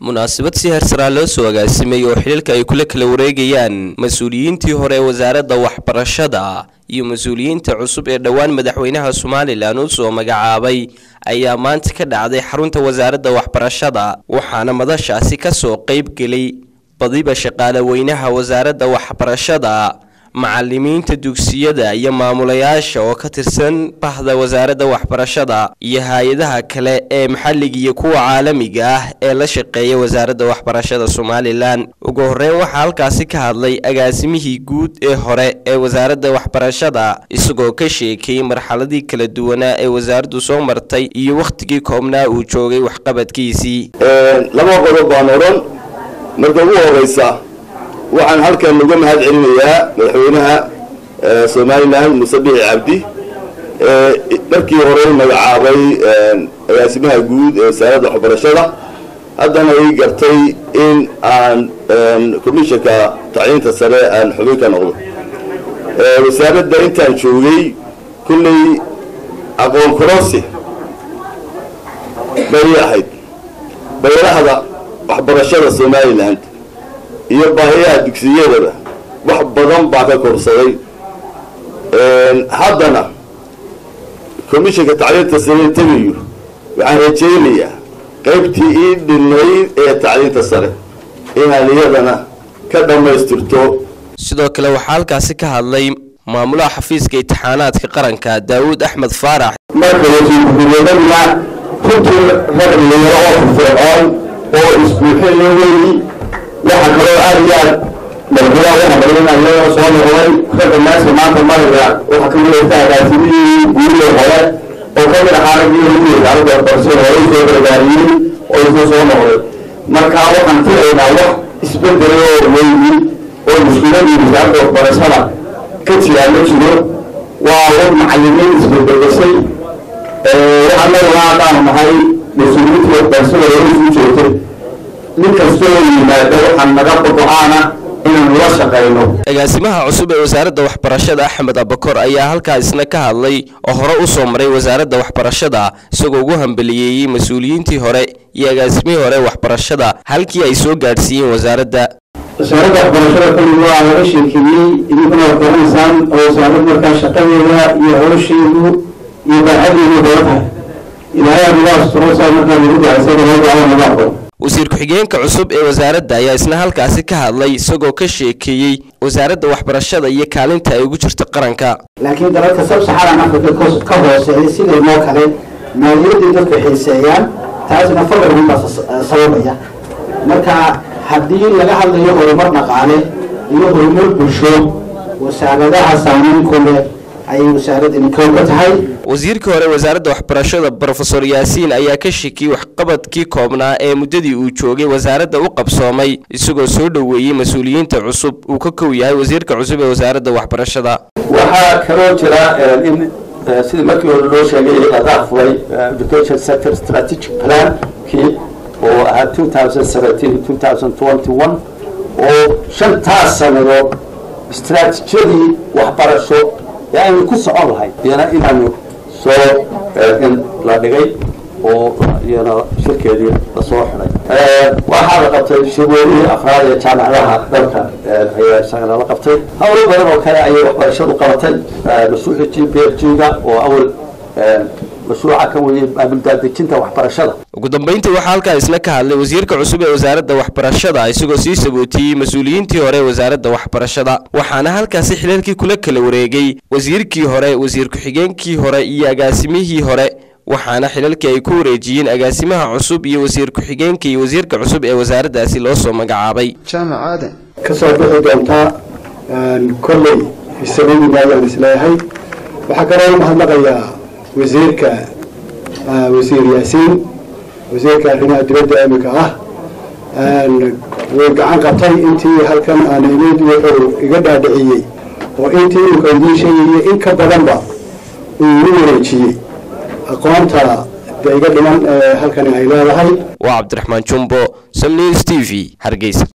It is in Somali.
munaasabad si heersaraa loo soo agaasimay oo xiliilka ay kula kala wareegayaan mas-uuliyiintii hore ee wasaaradda waxbarashada iyo mas-uuliyiinta cusub ee dhowaan madaxweynaha somalilan uu soo magacaabay ayaa maanta ka dhacday xarunta wasaaradda waxbarashada waxaana madashaasi kasoo qeyb gelay badiba shaqaale weynaha wasaaradda waxbarashada macalimiinta dugsiyada iyo maamulayaasha oo ka tirsan bahda wasaaradda waxbarashada iyo hay-adaha kale ee maxalliga iyo kuwa caalamiga ah ee la shaqeeya wasaaradda waxbarashada somalilan ugu horeyn waxaa halkaasi ka hadlay agaasimihii guud ee hore ee wasaaradda waxbarashada isagoo ka sheekayey marxaladii kala duwanaa ee wasaaraddu soo martay iyo wakhtigii koobnaa uu joogay waxqabadkiisii laba qodob baan odhan marka ugu horeysa waxaan halkan uga mahad celinayaa madaxweynaha somalilan muse bici cabdi markii hore magacaabay agaasimaha guud ee wasaaradda waxbarashada haddana ii gartay in aan commissionka tacliinta sare aan xubin ka noqdo wasaaradda intaan joogay kullay aqoon kororsi bay ahayd bayadahda waxbarashada somalilan iyo baahiyaha dugsiyadaba wax badan baa ka korsaday haddana commissionka tacliinta sare tegayo waxaan rajaynayaa qaybtii ii dhinayd ee tacliinta sare inaan iyadana ka dhammaystirto sidoo kale waxaa halkaasi ka hadlay maamulaha xafiiska imtixaanaadka qaranka daawuud axmed faarax marka wasiirku-xigeenaduna runtii rag dhalinyaro oo firfircoon oo isbuuxinla weyi waxa kaloo aad iyo aad madaxweynaha u hambalinayo soo noqday ragga meesha maanta mariga waxaa ka midaysa agaasimihii guurihii hore oo ka mid ahaa raggii ugu wasaaradda waxbarashada hore usoo gargaariyey oo isuu soo noqday marka waxaan filaynaa wax isbedelo oo weyni oo mushkiladii wasaaradda waxbarashada ka jiraa ma jiro waa wad macalimiin isbedbegashay waxaan leedahaa haddaanu nahay mas-uuliyiintii waxbarashada hore isuu joogtay nin kastoo yimaada waxaan naga bogo-aana inaanu la shaqayno agaasimaha cusub ee wasaaradda waxbarashada axmed abakor ayaa halkaa isna ka hadlay oo hore u soo maray wasaaradda waxbarashada isagoo ugu hambaliyeeyey mas-uuliyiintii hore iyo agaasimihii hore waxbarashada halkii ay soo gaadhsiiyeen wasaaradda wasaaradda waxbarashada kulli waa laga sheekeeyey idinkuna waad garanaysaan oo wasaarad markaa shaqadeeda iyo howsheedu iyo baaxadeedu daba tahay ilaahay naga asturo saa markaa lagu ducaysay naga ducada naga aqbalo wasiir ku-xigeenka cusub ee wasaaradda ayaa isna halkaasi ka hadlay isagoo ka sheekeeyey wasaaradda waxbarashada iyo kaalinta ay ugu jirto qaranka laakiin dalalka sab-saxaaran africa ka hooseeya sidaynoo kale maaliyaddii dadku xiiseeyaan taasna faqrigun baa sababaya marka haddii laga hadlayo horumar dhaqaale iyo horumar bulsho wasaaradaha saamayn ku leh ayay wasaaradani kow ka tahay wasiirkii hore wasaaradda waxbarashada brofesor yaasiin ayaa ka shekiyey waxqabadkii koobnaa ee muddadii uu joogay wasaaradda u qabsoomay isagoo soo dhoweeyey mas-uuliyiinta cusub uu ka kow yahay wasiirka cusub ee wasaaradda waxbarashada waxaa kaloo jira in sidii markii hore loo sheegay laga furay education sector strategic plan kii oo ahaa two thousand seventeen two thousand twenty one oo shantaas sanadood istraatijiyadii waxbarasho ee aynu ku socon lahayd iyana inaanu soo in la dhigay oo iyana shirkeedii lasoo xidhay waxaa la qabtay shirweynihii afraad ee jaamacadaha dalka ayaa isagana la qabtay hawlo badan oo kale ayay waxbarashadu qabatay mashruuci g b f g-ga oo awal mashruuca ka weyey maamuldaadejinta waxbarashada ugu dambeyntii waxaa halkaa isna ka hadlay wasiirka cusub ee wasaaradda waxbarashada isagoo sii sabootiyey mas-uuliyiintii hore ee wasaaradda waxbarashada waxaana halkaasi xilalkii kula kala wareegay wasiirkii hore wasiir ku-xigeenkii hore iyo agaasimihii hore waxaana xilalkii ay ku wareejiyeen agaasimaha cusub iyo wasiir ku-xigeenka iyo wasiirka cusub ee wasaaraddaasi loo soo magacaabay jaamac aadan ka soo bixi doontaa kolley isagiina ayaan isleeyahay waxaa kaloo mahadnaqayaa wasiirka wasiir yaasiin wasiirka arrimaha dibadda imika ah way gacan qabtay intii halkan aan imid wuxuu iga dhaadhiciyey oo intii imika idiin sheegayay in ka badanba uu igu wareejiyey aqoonta de iga dhiman ee halkani ay leedahay waa cabdiraxmaan jumbo samnews t v hargeysa